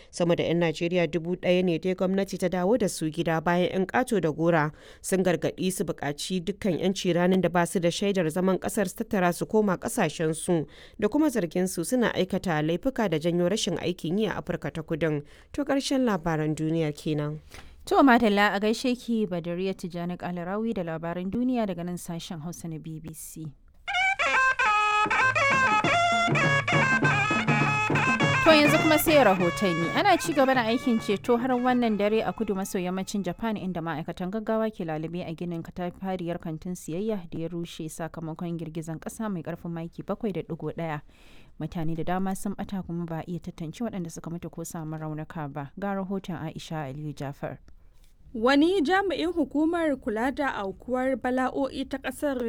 sama da 'yan najeriya dubu ɗaya ne dai gwamnati ta dawo da su gida bayan 'yan ƙato da gora sun gargaɗi su buƙaci dukkan 'yanci ranar da ba su da shaidar zaman ƙasar su tattara su koma ƙasashen su da kuma zargin su suna aikata laifuka da janyo rashin aikin yi a afirka ta kudin to ƙarshen labaran duniyar kenan. To Madalla a gaishe ki Badariya Tijjani Kalarawi da labaran duniya daga nan sashen Hausa na BBC. To yanzu kuma sai rahotanni ana ci gaba da aikin ceto har wannan dare a kudu maso yammacin Japan inda ma'aikatan gaggawa ke lalube a ginin katafariyar kantin siyayya da ya rushe sakamakon girgizan kasa mai karfin maki 7.1. Mutane da dama sun bata kuma ba a iya tantance waɗanda suka mutu ko samu raunuka ba. Ga rahoton Aisha Aliyu Jafar. Wani jami'in hukumar kula da aukuwar bala'o'i ta ƙasar